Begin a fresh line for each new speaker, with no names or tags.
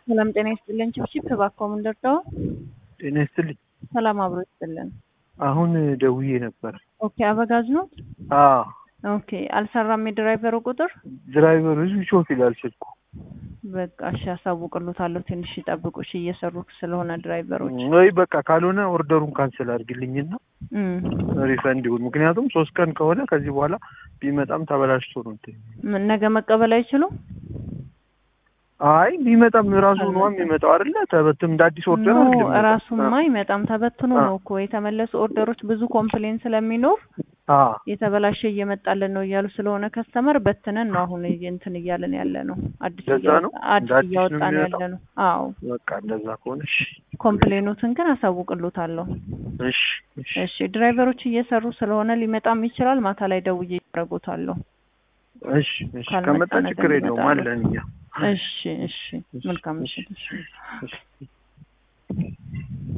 ሰላም ጤና ይስጥልን። ችብችብ እባክዎ ምን ልርዳዎ?
ጤና ይስጥልኝ።
ሰላም አብሮ ይስጥልን።
አሁን ደውዬ ነበር።
ኦኬ አበጋዝ ነው?
አዎ
ኦኬ አልሰራም የድራይቨሩ ቁጥር?
ድራይቨሩ ህዝብ ሾፍ ይላል ስልኩ።
በቃ እሺ አሳውቅሎታለሁ። ትንሽ ይጠብቁ እሺ፣ እየሰሩ ስለሆነ ድራይቨሮች።
ወይ በቃ ካልሆነ ኦርደሩን ካንስል አድርግልኝና
እም፣
ሪፈንድ ይሁን። ምክንያቱም ሶስት ቀን ከሆነ ከዚህ በኋላ ቢመጣም ተበላሽቶ ነው እንትን
ምን ነገ መቀበል አይችሉም?
አይ ቢመጣም ራሱ ነው የሚመጣው አይደለ? ተበትም እንደ አዲስ ኦርደር
ኖ
አይደለም።
ራሱማ አይመጣም። ተበትኖ ነው እኮ የተመለሱ ኦርደሮች ብዙ ኮምፕሌን ስለሚኖር
አ
የተበላሸ እየመጣልን ነው እያሉ ስለሆነ ከስተመር በትነን ነው አሁን እንትን እያለን ያለ ነው። አዲስ
እንደዛ
እያወጣ-
ነው?
አዲስ
እንደ አዲስ ነው
እያወጣን ያለ
የሚመጣው?
ነው። አዎ
በቃ እንደዛ ከሆነ እሺ
ኮምፕሌኖትን ግን አሳውቅሎታለሁ።
እሺ እሺ
እሺ ድራይቨሮች እየሰሩ ስለሆነ ሊመጣም ይችላል። ማታ ላይ ደውዬ ያደርጉታለሁ።
እሺ እሺ
ካልመጣ
ከመጣ
ነገ
ችግር የለውም
ይመጣሉ።
አለን እኛ
እሺ እሺ መልካም ምሽት። እሺ
እሺ